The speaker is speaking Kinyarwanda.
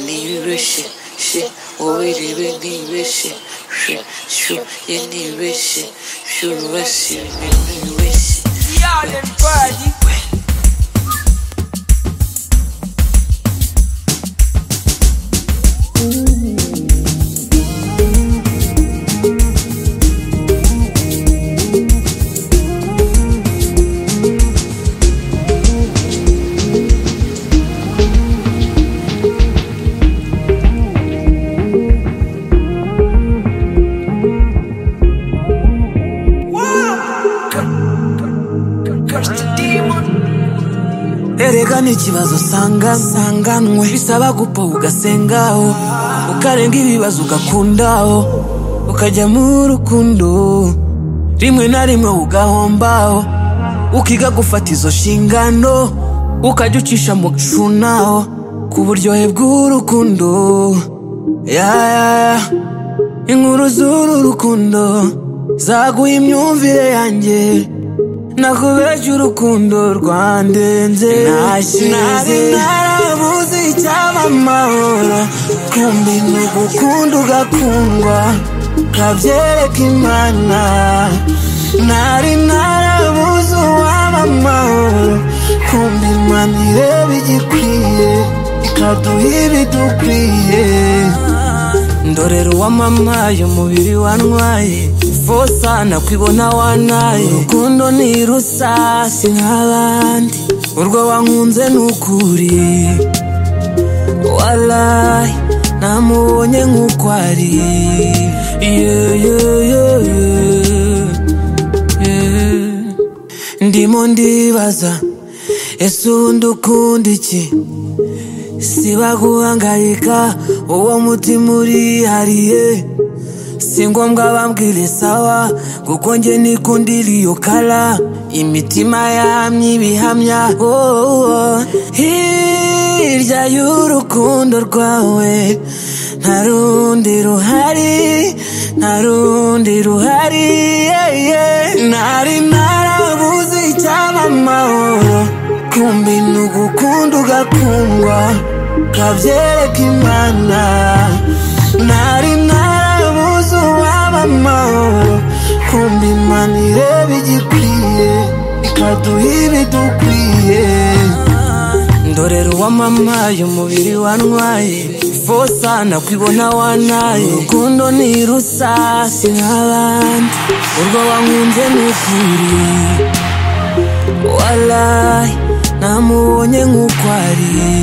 nibeshe she wowe rebe nibeshe she shu ye nibeshe shurubashe nibeshe Y'all in party. erega ni ikibazo usanga sanganwe bisaba gupfa ugasengaho ukarenga ibibazo ugakundaho ukajya mu rukundo rimwe na rimwe ugahombaho ukiga gufata izo nshingano ukajya ucisha mu gucunaho ku buryohe bw'urukundo yaya inkuru z'uru rukundo zaguye imyumvire yanjye nakubeje urukundo rwandenze nari narabuze icyaba amahoro kumbi ni ugukunda ugakundwa kabyereka imana nari narabuze uwaba amahoro kumbi imana ireba igikwiye ikaduha ibidukwiye ndorera uwamamaye umubiri wantwaye fosa nakwibona wanaye urukundo ni rusasi nk'abandi urwo wankunze ni ukuri warayi namubonye nk'uko ari ndimo ndibaza ese ubundi ukunda iki siba guhangayika uwo mutima urihariye si ngombwa bambwire sawa kuko njye nikundira iyo kara imitima yamye ibihamya oh, oh. hirya y'urukundo rwawe nta rundi ruhari nta rundi ruhari yeah, yeah. nari narabuze icyaba amahoro kumbi ni ugukunda ugakundwa kabyereka imana nari narabuze uwaba amahoro kumbi imana ireba igikwiye ikaduha ibidukwiye ndorera uwamamaye umubiri wantwaye fosa nakwibona wanaye urukundo ni rusasi nk'abandi urwo wankunze ni ukuri warayi namubonye nk'uko ari